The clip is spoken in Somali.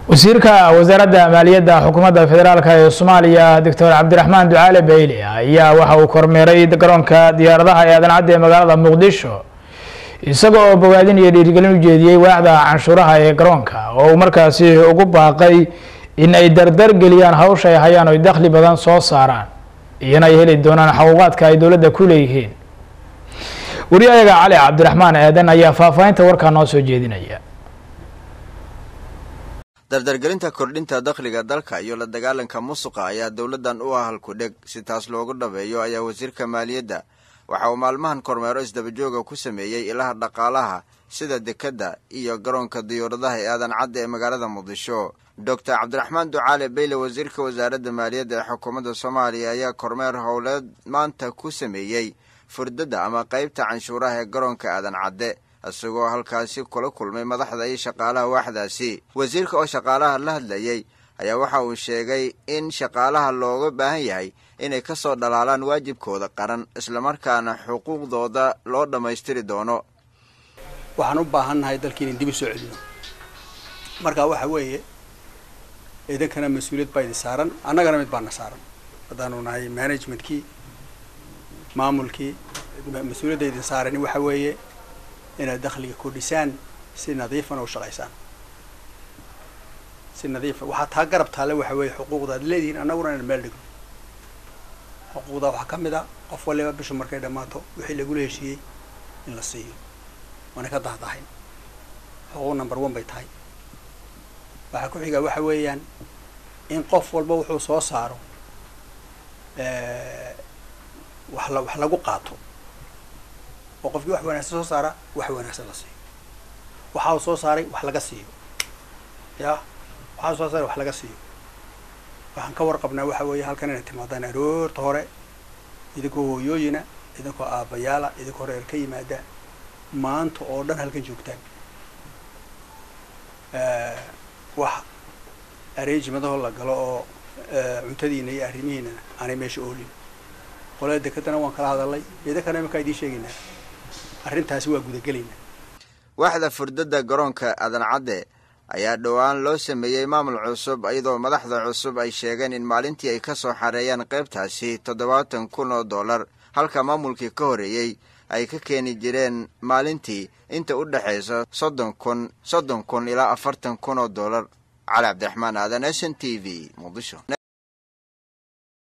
wasiirka wasaaradda maaliyadda xukuumadda federaalk ee soomaaliya doctor cabdiraxmaan ducaale bayle ayaa waxa uu kormeeray garoonka diyaaradaha ee aadan cadde ee magaalada muqdisho isaga oo bogaadin iyo dhiirigelin u jeediyey waaxda canshuuraha ee garoonka oo uu markaasi ugu baaqay in ay dardar geliyaan hawsha ay hayaan oy dakhli badan soo saaraan iyana ay heli doonaan xaquuqaadka ay dowladda ku leeyihiin wariyahayaga cali cabdiraxmaan aadan ayaa faahfaahinta warkaa noo soo jeedinaya dardargelinta kordhinta dakhliga dalka iyo la dagaalanka musuqa ayaa dowladdan u ah halku-dheg si taas loogu dhabeeyo ayaa wasiirka maaliyadda waxa uu maalmahan kormeero isdabajooga ku sameeyey ilaha dhaqaalaha sida dekedda iyo garoonka diyaaradaha ee aadan cadda ee magaalada muqdisho doctor cabdiraxmaan ducaale beyle wasiirka wasaaradda maaliyadda ee xukuumadda soomaaliya ayaa kormeer howleed maanta ku sameeyey furdadda ama qaybta canshuuraha ee garoonka aadan cadde isagoo halkaasi kula kulmay madaxda iyo shaqaalaha waaxdaasi wasiirka oo shaqaalaha la hadlayey ayaa waxa uu sheegay in shaqaalaha looga baahan yahay inay ka soo dhalaalaan waajibkooda qaran islamarkaana xuquuqdooda loo dhammaystiri doono waxaan u baahannahay dalkii inan dib u soo celino marka waxa weeye idinkana mas-uuliyad baa idin saaran annagana mid baana saaran haddaanu nahay managementkii maamulkii mas-uuliyadda idin saarani waxa weeye inaad dakhliga kordhisaan si nadiifana u shaqaysaan si nadiifa waxaa taa garab taale waxa weeye xuquuqda ad leedihiin annaguna inaan meel dhigno xuquuqda waxaa ka mid a qof waliba bisha markay dhammaato wixii lagula heshiiyey in la siiyo waana ka dahdahayn xuquuq number one bay tahay waxaa ku xigaa waxa weeyaan in qof walba wuxuu soo saaro wax la wax lagu qaato oo qofkii wax wanaagsan soo saara wax wanaagsan la siiyo waxa uu soo saaray wax laga siiyo ya waxaa soo saaray wax laga siiyo waxaan ka warqabnaa waxa weeye halkan inay timaadaan aroorta hore idinkoo hooyooyina idinkoo aabbayaala idinkoo reer ka yimaada maanta oo dhan halkan joogtaan wax arrangementahoo la galo oo cuntadiina iyo arrimihiinana aanay meesha oolin qolada dekedana waan kala hadalay idinkana imankaa idiin sheegaynaa arrintaasi waa gudagelaynaa waaxda furdadda garoonka aadan cadde ayaa dhowaan loo sameeyey maamul cusub iyadoo madaxda cusub ay sheegeen in maalintii ay ka soo xareeyaan qaybtaasi toddobaatan kun oo dollar halka maamulkii ka horeeyey ay ka keeni jireen maalintii inta u dhexaysa soddon kun soddon kun ilaa afartan kun oo dollar cali cabdiraxmaan aadan s n t v muqdisho